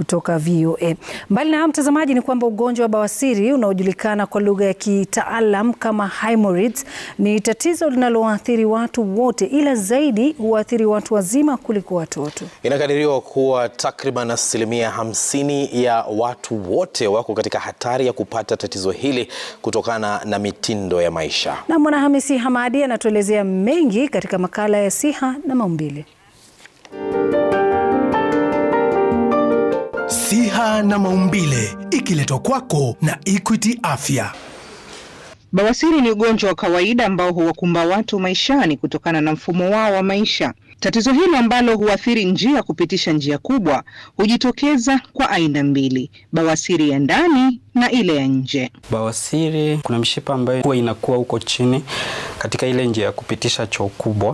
kutoka VOA. Mbali na hayo, mtazamaji, ni kwamba ugonjwa wa bawasiri unaojulikana kwa lugha ya kitaalam kama hemorrhoids ni tatizo linaloathiri watu wote, ila zaidi huathiri watu wazima kuliko watoto. Inakadiriwa kuwa takriban asilimia hamsini ya watu wote wako katika hatari ya kupata tatizo hili kutokana na mitindo ya maisha. Na Mwanahamisi Hamadi anatuelezea mengi katika makala ya Siha na Maumbile. Siha na Maumbile ikiletwa kwako na Equity Afya. Bawasiri ni ugonjwa wa kawaida ambao huwakumba watu maishani kutokana na mfumo wao wa maisha. Tatizo hili ambalo huathiri njia ya kupitisha njia kubwa hujitokeza kwa aina mbili, bawasiri ya ndani na ile ya nje. Bawasiri, kuna mishipa ambayo huwa inakuwa huko chini katika ile njia ya kupitisha choo kubwa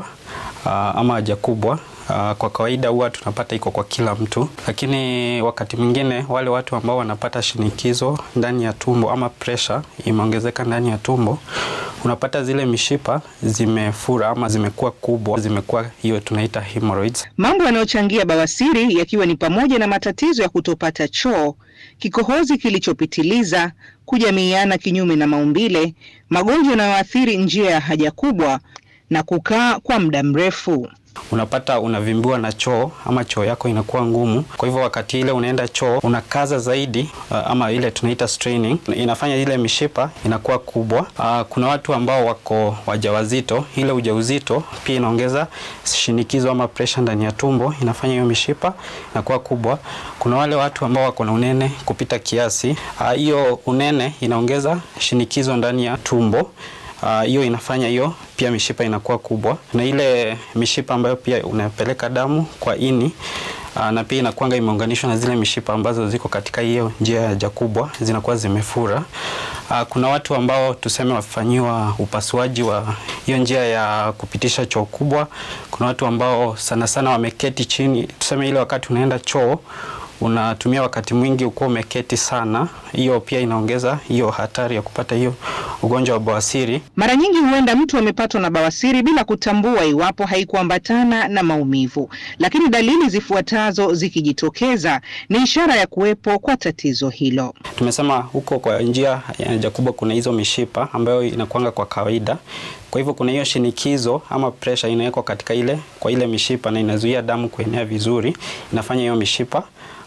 ama haja kubwa. Uh, kwa kawaida huwa tunapata iko kwa kila mtu, lakini wakati mwingine wale watu ambao wanapata shinikizo ndani ya tumbo ama pressure imeongezeka ndani ya tumbo, unapata zile mishipa zimefura ama zimekuwa kubwa, zimekuwa hiyo tunaita hemorrhoids. Mambo yanayochangia bawasiri yakiwa ni pamoja na matatizo ya kutopata choo, kikohozi kilichopitiliza, kujamiiana kinyume na maumbile, magonjwa yanayoathiri njia ya haja kubwa na kukaa kwa muda mrefu. Unapata unavimbiwa na choo ama choo yako inakuwa ngumu. Kwa hivyo wakati ile unaenda choo unakaza zaidi, uh, ama ile tunaita straining, inafanya ile mishipa inakuwa kubwa. Uh, kuna watu ambao wako wajawazito, ile ujauzito pia inaongeza shinikizo ama pressure ndani ya tumbo, inafanya hiyo mishipa inakuwa kubwa. Kuna wale watu ambao wako na unene kupita kiasi, hiyo uh, unene inaongeza shinikizo ndani ya tumbo hiyo uh, inafanya hiyo pia mishipa inakuwa kubwa, na ile mishipa ambayo pia unapeleka damu kwa ini uh, na pia inakuanga imeunganishwa na zile mishipa ambazo ziko katika hiyo njia ya haja kubwa zinakuwa zimefura. Uh, kuna watu ambao tuseme wafanyiwa upasuaji wa hiyo njia ya kupitisha choo kubwa. Kuna watu ambao sana sana wameketi chini, tuseme ile wakati unaenda choo unatumia wakati mwingi uko umeketi sana, hiyo pia inaongeza hiyo hatari ya kupata hiyo ugonjwa wa bawasiri. Mara nyingi huenda mtu amepatwa na bawasiri bila kutambua iwapo haikuambatana na maumivu, lakini dalili zifuatazo zikijitokeza ni ishara ya kuwepo kwa tatizo hilo. Tumesema huko kwa njia ya haja kubwa kuna hizo mishipa ambayo inakuanga kwa kawaida kwa hivyo kuna hiyo shinikizo ama pressure inawekwa katika ile kwa ile mishipa na inazuia damu kuenea vizuri, inafanya hiyo mishipa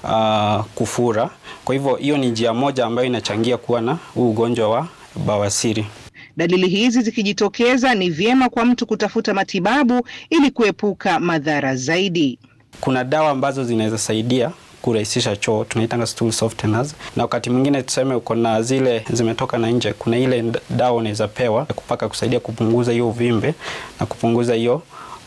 uh, kufura. Kwa hivyo hiyo ni njia moja ambayo inachangia kuwa na huu ugonjwa wa bawasiri. Dalili hizi zikijitokeza, ni vyema kwa mtu kutafuta matibabu ili kuepuka madhara zaidi. Kuna dawa ambazo zinaweza saidia kurahisisha choo tunaitanga stool softeners, na wakati mwingine tuseme uko na zile zimetoka na nje, kuna ile dawa unaweza pewa kupaka kusaidia kupunguza hiyo uvimbe na kupunguza hiyo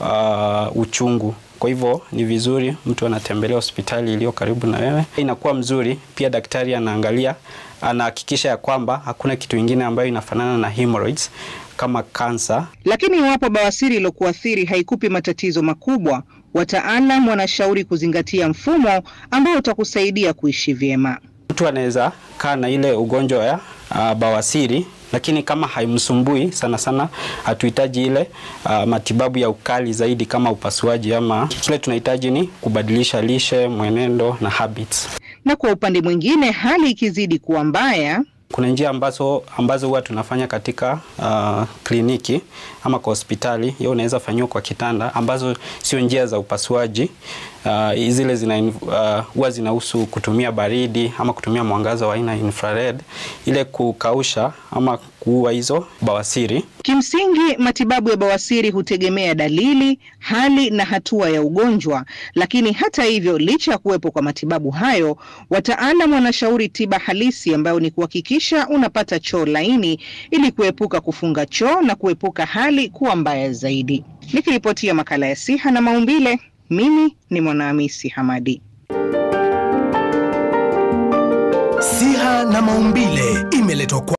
uh, uchungu. Kwa hivyo ni vizuri mtu anatembelea hospitali iliyo karibu na wewe, inakuwa mzuri. Pia daktari anaangalia, anahakikisha ya kwamba hakuna kitu kingine ambayo inafanana na hemorrhoids kama kansa. Lakini iwapo bawasiri iliyokuathiri haikupi matatizo makubwa, wataalam wanashauri kuzingatia mfumo ambao utakusaidia kuishi vyema. Mtu anaweza kaa na ile ugonjwa ya uh, bawasiri lakini kama haimsumbui sana sana, hatuhitaji ile uh, matibabu ya ukali zaidi kama upasuaji, ama kile tunahitaji ni kubadilisha lishe, mwenendo na habits. Na kwa upande mwingine, hali ikizidi kuwa mbaya kuna njia ambazo ambazo huwa tunafanya katika uh, kliniki ama kwa hospitali. Hiyo unaweza fanyiwa kwa kitanda, ambazo sio njia za upasuaji. Uh, zile zina huwa uh, zinahusu kutumia baridi ama kutumia mwangaza wa aina infrared ile kukausha ama kuua hizo bawasiri. Kimsingi, matibabu ya bawasiri hutegemea dalili, hali na hatua ya ugonjwa. Lakini hata hivyo, licha ya kuwepo kwa matibabu hayo, wataalam wanashauri tiba halisi ambayo ni kuhakikisha unapata choo laini ili kuepuka kufunga choo na kuepuka hali kuwa mbaya zaidi. Nikiripotia makala ya Siha na Maumbile, mimi ni Mwanahamisi Hamadi. Siha na Maumbile imeletwa kwa